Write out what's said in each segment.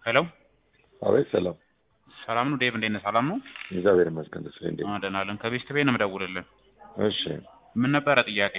ሄሎ አቤት ሰላም ሰላም ነው ዴቭ፣ እንዴት ነህ? ሰላም ነው? እግዚአብሔር ይመስገን። ተስፋዬ እንዴት አዎ ደህና ነን። ከቤስት ቤት ነው የምደውልልህ። እሺ ምን ነበረ ጥያቄ?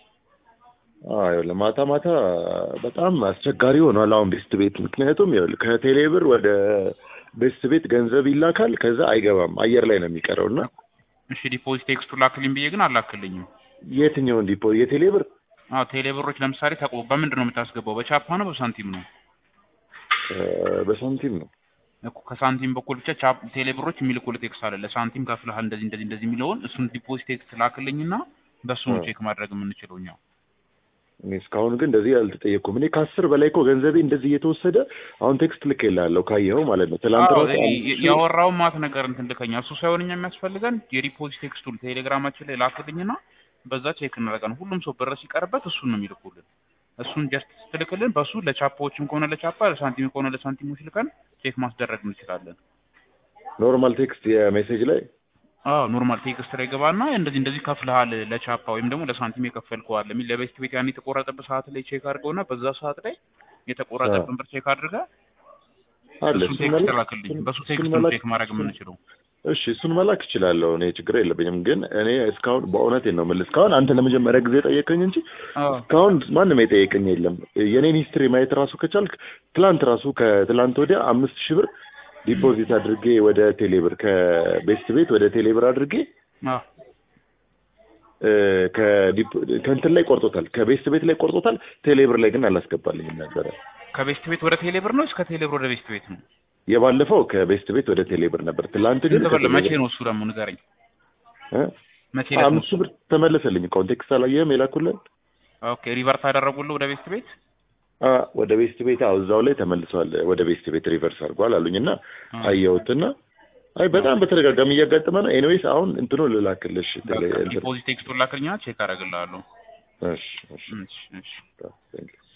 አዎ ለማታ ማታ በጣም አስቸጋሪ ሆኗል አሁን ቤስት ቤት። ምክንያቱም ይኸውልህ ከቴሌ ብር ወደ ቤስት ቤት ገንዘብ ይላካል፣ ከዛ አይገባም አየር ላይ ነው የሚቀረው እና እሺ ዲፖዚት ቴክስቱ ላክልኝ ብዬ ግን አላክልኝም። የትኛውን ዲፖ የቴሌ ብር አዎ ቴሌ ብሮች ለምሳሌ ተቆ በምንድን ነው የምታስገባው? በቻፓ ነው በሳንቲም ነው? እ፣ በሳንቲም ነው። እኮ ከሳንቲም በኩል ብቻ ቻፕ ቴሌ ብሮች የሚልኩልህ ቴክስት አለ ለሳንቲም ከፍልሃል እንደዚህ እንደዚህ እንደዚህ የሚለውን እሱን ዲፖዚት ቴክስት ላክልኝና በሱ ነው እ። ቼክ ማድረግ የምንችለው እኛ። እኔ እስካሁን ግን እንደዚህ አልተጠየቅኩም። እኔ ከአስር በላይ እኮ ገንዘቤ እንደዚህ እየተወሰደ አሁን ቴክስት ልኬልሃለሁ ካየኸው ማለት ነው። ትላንት አዎ ራሱ እኔ አምስት ሺህ- ያወራው ማት ነገር እንትን ልከኛ እሱ ሳይሆን እኛ የሚያስፈልገን የዲፖዚት ቴክስቱን ቴሌግራማችን ላይ ላክልኝና በዛ ቼክ እናደርጋለን። ሁሉም ሰው ብር ሲቀርበት እሱን ነው የሚልኩልን። እሱን ጀስት ስትልክልን በሱ ለቻፓዎችም ከሆነ ለቻፓ ለሳንቲም ከሆነ ለሳንቲሞች ልከን ቼክ ማስደረግ እንችላለን። ኖርማል ቴክስት የሜሴጅ ላይ አዎ ኖርማል ቴክስት ላይ ገባና እንደዚህ እንደዚህ ከፍልሃል ለቻፓ ወይም ደግሞ ለሳንቲም የከፈልከው አለ የሚል ለቤስት ቤት ያን የተቆረጠበት ሰዓት ላይ ቼክ አድርገውና በዛ ሰዓት ላይ የተቆረጠብን ብር ቼክ አድርገህ አለ እሱን እሱን ቴክስት መላክ- ላክልኝ። በሱ እሱን ቴክስት ነው መላክ- ቼክ ማድረግ የምንችለው። እሺ እሱን መላክ እችላለሁ። እኔ ችግር የለብኝም። ግን እኔ እስካሁን በእውነቴን ነው የምልህ እስካሁን አንተ ለመጀመሪያ ጊዜ ጠየቀኝ እንጂ አዎ እስካሁን ማንም የጠየቀኝ የለም። የኔን ሂስትሪ ማየት ራሱ ከቻልክ ትላንት ራሱ ከትላንት ወዲያ አምስት ሺህ ብር ዲፖዚት አድርጌ ወደ ቴሌብር ከቤስት ቤት ወደ ቴሌብር አድርጌ አዎ እ፣ ከዲፖ- ከእንትን ላይ ቆርጦታል፣ ከቤስት ቤት ላይ ቆርጦታል። ቴሌብር ላይ ግን አላስገባልኝም ነበረ። ከቤስት ቤት ወደ ቴሌብር ነው እስከ ቴሌብር ወደ ቤስት ቤት ነው? የባለፈው ከቤስት ቤት ወደ ቴሌብር ነበር። ትላንት ግን ስንት ብር ከቴሌብር- መቼ ነው እሱ ደግሞ ንገረኝ። እ? መቼ ዕለት ነው አምስት ሺህ ብር ተመለሰልኝ። ኮንቴክስት አላየህም የላኩልን ኦኬ ሪቨርስ አደረጉልህ ወደ ቤስት ቤት? አ ወደ ቤስት ቤት አዎ፣ እዛው ላይ ተመልሷል። ወደ ቤስት ቤት ሪቨርስ አድርጓል አሉኝና አ፣ አየሁትና አይ በጣም በተደጋጋሚ እያጋጠመ ነው። ኤኒዌይስ አሁን እንትኑ ልላክልሽ ቴሌ በቃ እንትን ዲፖዚት ቴክስቱን ላክልኝና ቼክ አደርግልሃለሁ። እሺ እሺ እሺ እሺ ቴንክ ዩ